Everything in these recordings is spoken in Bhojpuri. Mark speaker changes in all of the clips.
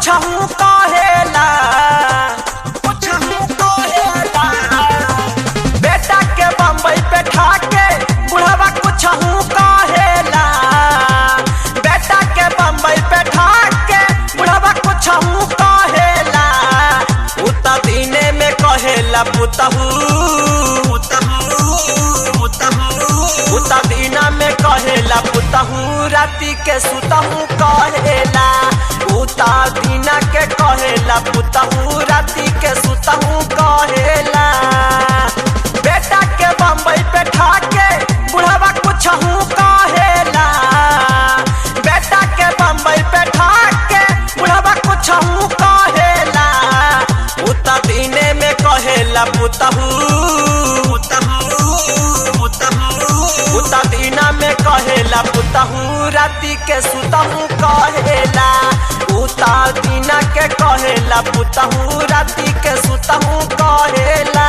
Speaker 1: कुछहू कहेला कुछहू कहेला बेटा के बम्बई पे ठाके बुढ़वा कुछहू कहेला बेटा के बम्बई पे ठाके बुढ़वा कुछहू कहेला उता दीने में कहेला पुतहू उता दीना में कहेला पुतहू राती के सुतहू कहेला उता दीना के कहेला पुतहू राती के सुतहू कहेला बेटा के बम्बई पे ठाके बुढ़वा कुछहू कहेला बेटा के बम्बई पे ठाके बुढ़वा कुछहू कहेला उता दीने में कहेला पुतहू उता दीना में कहेला पुतहू राती के सुतहू कहेला उता दीना के कहेला पुतहू राती के सुतहू कहेला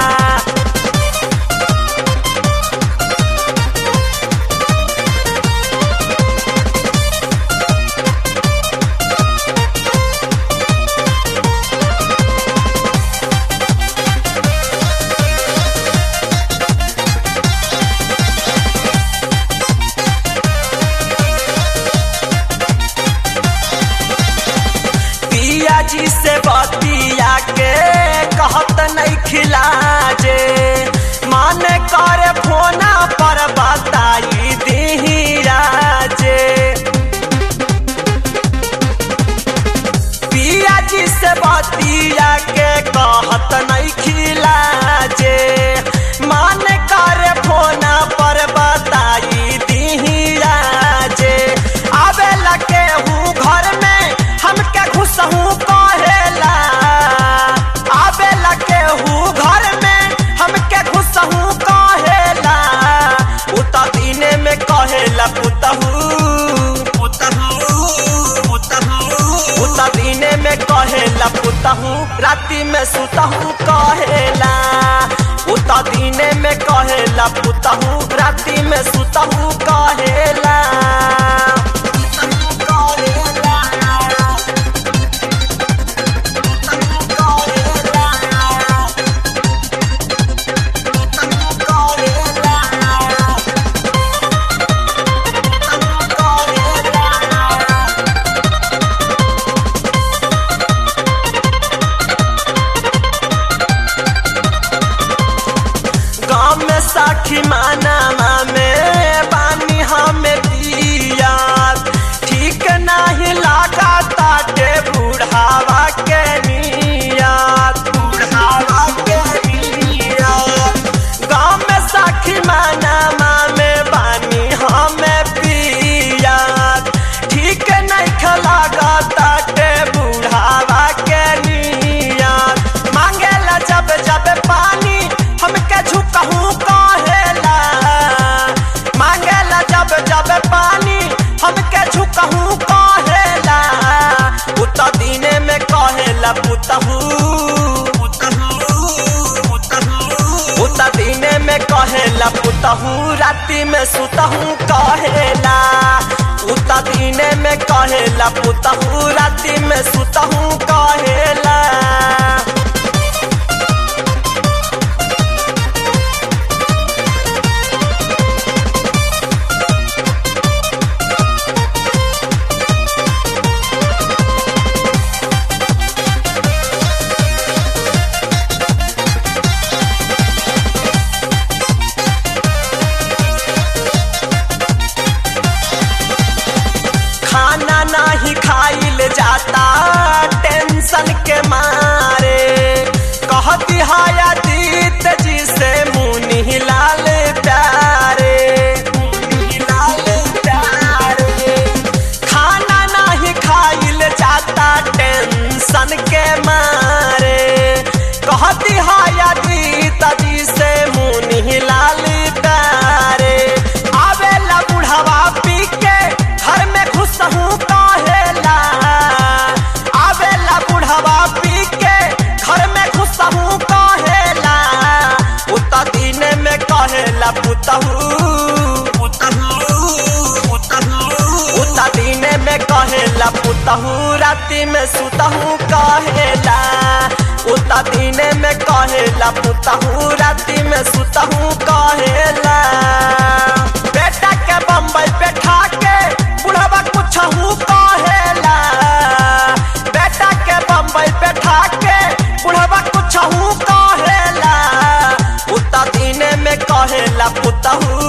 Speaker 1: पिया जी से बतिया के कहत नहीं खिलाजे मन करे फोना पर बताई दी राजे पिया जी से बतिया के कहत नहीं खिलाजे मन करे फोना पर बताई दी राजे आवे लगे हूँ घर में हमके घुसहू कहेला आवे लगे हूँ घर में हमके घुसहू कहेला उता दीने में कहेला पुतहू उता दीने में कहेला पुतहू राती में सुतहू कहेला उता दीने में कहेला पुतहू राती में सुतहू कहेला गाँव में साखी माना में पानी हमें पिया ठीक नहीं लागा ताटे बुढ़ावा के नियत बुढ़ावा के नियत गाँव में साखी माना में पानी हमें पिया ठीक नहीं खलागा ताटे बुढ़ावा के नियत मांगेला जब जब पानी हमके झुकहू कहेला मांगेला जब जब पानी हमके झुकहू कहेला उत दीने में कहेला पुतहू उत दीने में कहेला पुतहू राती में सुतहू कहेला उत दीने में कहेला पुतहू राती में सुतहू कहेला खाना नहीं खाइल पुतहू राति में सुतहू कहेला उता दिने में कहेला पुतहू राति में सुतहू कहेला बेटा के बम्बई पे ठाके बुढ़वा कुछहू कहेला बेटा के बम्बई पे ठाके बुढ़वा कुछहू कहेला उता दिने में कहेला पुतहू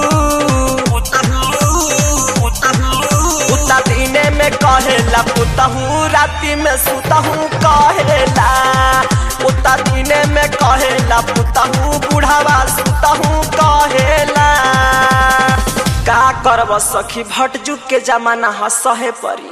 Speaker 1: उता दिने में कहेला पुतहू राति में सुतहू कहेला उता दिने में कहेला पुतहू बुढ़ावा सुतहू कहेला का करब सखी भट जुग के जमाना ह सहे परी